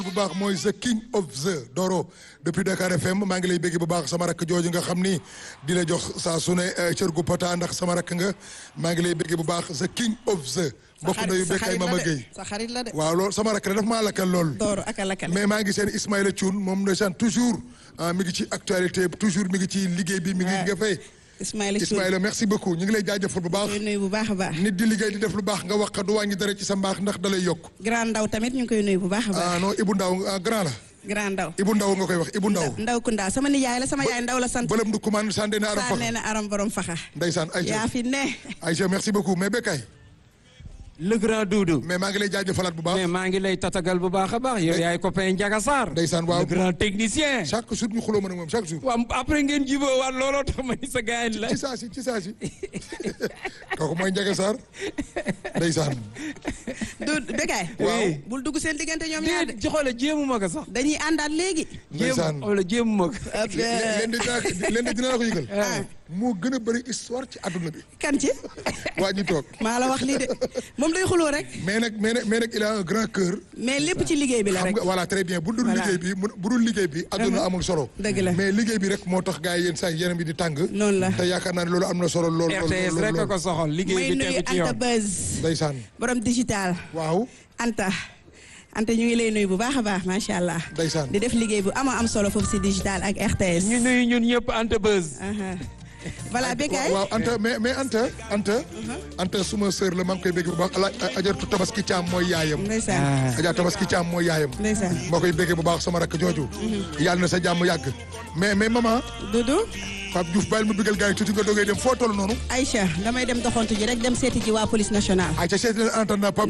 bu baax mooy the king of the Doro depuis Dakar FM maa ngi lay bégg bu baax sama rakk jooju nga xam ni di la jox saa su ne cër gu pata ndax sama rakk nga maa ngi lay bégg bu baax the king of the mbokk ndeyu bekkay Mama Gueye sa xarit la de waaw loolu sama rakk la daf maa lakkal lool Doro ak a lakkal mais maa ngi seen Ismaïla Thioune moom ndeysaan toujours mi ngi ci actualité toujours mi ngi ci liggéey bi mi ngi nga fay Ismaïla Thioune Ismaïla merci beaucoup ñu ngi lay jaajëfal bu baax koy nuyu bu baax a baax nit di liggéey di def lu baax nga wax du wàññi dara ci sa mbaax ndax da lay yokk grand ndaw tamit ñu ngi koy nuyu bu baax a baax ah non Ibou Ndaw ah grand la grand ndaw Ibou Ndaw nga koy wax Ibou Ndaw ndaw ku ndaa sama nijaay la sama yaay ndaw la sant bëlëm du commande sànde na aram saa fax nee na aram borom faxa ndeysaan Aïcha yaa fi ne Aïcha merci beaucoup mais Bekay le grand Doudou. mais maa ngi lay jaajëfalaat bu baax mais maa ngi lay tatagal bu baax a baax yow yaay copain Ndiaga Sarr. ndeysaan waaw le grand technicien. chaque jour ñu xuloo mën ak moom chaque jour waaw après ngeen jiboo waat looloo tax ma ni sa gaañ la. ci saa si ci saa si kooku mooy Ndiaga Sarr ndeysaan du Bekay Waaw. bul dugg seen diggante ñoom ñaar de déet joxole jéemu ma ko sax. dañuy àndaat léegi Ndeysaan. jéem wala jéemu ma ko. leen di dinaa leen di dinaa la ko yëgal moo gën a bëri histoire ci àdduna bi kan ci waa ñu toog maa la wax lii de moom day xuloo rek mais nag mais nag mais nag il a un grand cœur mais lépp ci liggéey bi la xam rek nga voilà très bien bu dul Voilà. liggéey bi mu- bu dul liggéey bi àdduna amul solo Dëgg la. mais liggéey bi rek moo tax gars yi yéen saa yeneen bi di tàng Noonu la. te yaakaar naa ne loolu am na solo lool lool RTS lool rek a lool ko soxal liggéey may bi nuyu tegu ci Anta yoon. Buzz ndeysaan borom digital waaw Anta Anta ñu ngi lay nuyu bu baax a baax macha allah ndeysaan di def liggéey bu ama am solo foofu si digital ak RTS ñu nuyu ñun ñëpp Anta Buzz. aha voilà Bekay waaw Anta mais mais Anta Anta Anta suma sœur la maa ngi koy bégg bu baax ala ajartu tabaski caam mooy yaayam ndeysaan ajar tabaski caam mooy yaayam ndeysaan moo koy béggee bu baax sama rakk jooju yàlla na sa jàmm yàgg mais mais maman Doudou Pape Diouf bàyyil ma bégal gars yi tuuti nga dogee dem foo toll noonu Aïcha damay dem doxantu ji rek dem seeti ji waa police nationale ay ca seeti leen entendre Pape